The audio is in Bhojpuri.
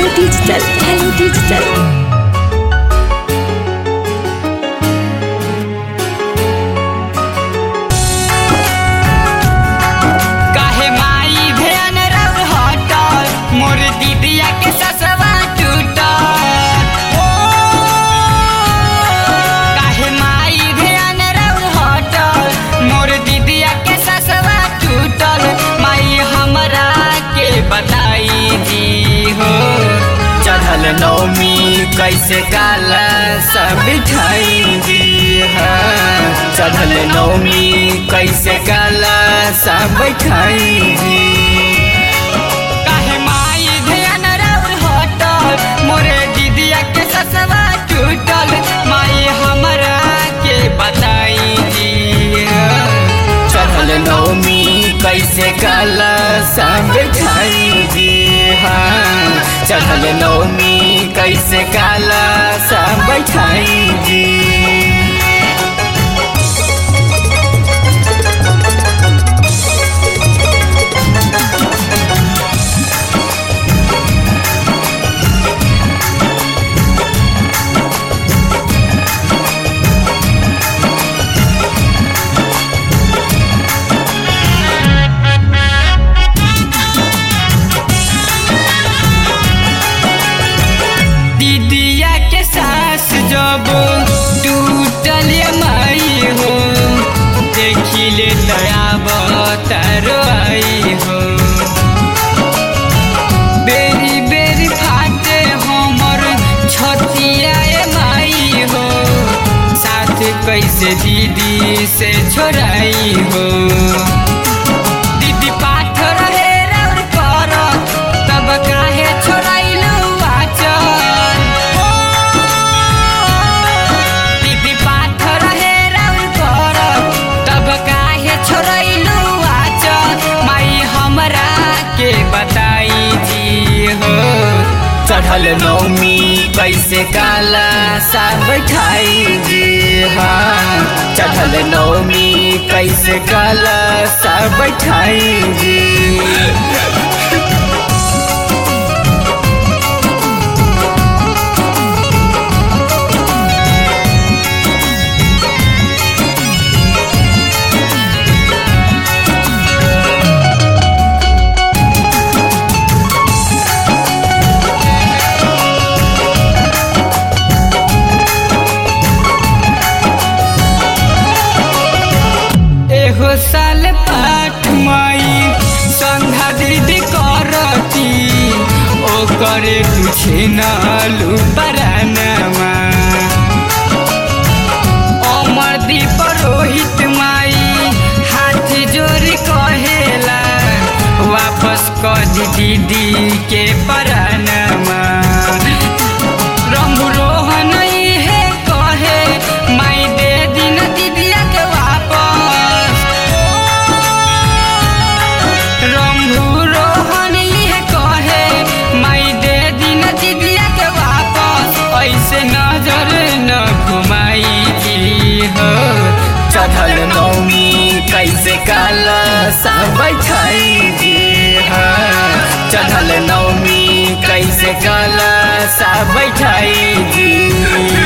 Digital. Hello Digital. काहे माई ध्यान रब हटल मोर दीदिया के ससवा टूटल ओ काहे माई ध्यान रब हटल मोर दीदिया के ससवा टूटल माई हमरा के बताई दी हो चढ़ल नौमी कैसे काला सब बिठाई दी है चढ़ल नौमी कैसे काला सब बैठाई दी काहे माई ध्यान रउर हटल मोरे दीदिया के ससवा टूटल माई हमरा के बताई दी चढ़ल नौमी कैसे काला सब बैठाई दी हाँ चढ़ल नौमी कैसे काला सब बैठाई दी दीदिया के सास जब टूटल ये माई हो देखी ले दया बतारो आई हो बेरी बेरी फाटे हमर छतिया ये माई हो साथ कैसे दीदी से छोड़ाई हो दीदी पाठ रहे रउर करत तब काहे छोड़ाइलु आचर दीदी पाठ रहे रउर करत तब काहे छोड़ाइलु आचर माई हमरा के बताई जी हो चढ़ल नौमी कैसे काला सा बैठाई जी हाँ चढ़ल नौमी कैसे काला सा बैठाई जी एहो साल पाठ माई संधा दीदी करती ओ करे तुझे नालू परानमा अमर दीप रोहित माई हाथ जोड़ कहेला वापस कज दीदी के परानमा रंग रोहन है कहे माई दे दिन दीदिया के वापस रंभू रोहन है कहे माई दे दिन दीदिया के वापस ऐसे नजर न घुमाई दी हो चढ़ल नौमी कैसे काला सा बैठाई दी हाँ चढ़ल नौमी कैसे काला सा बैठाई दी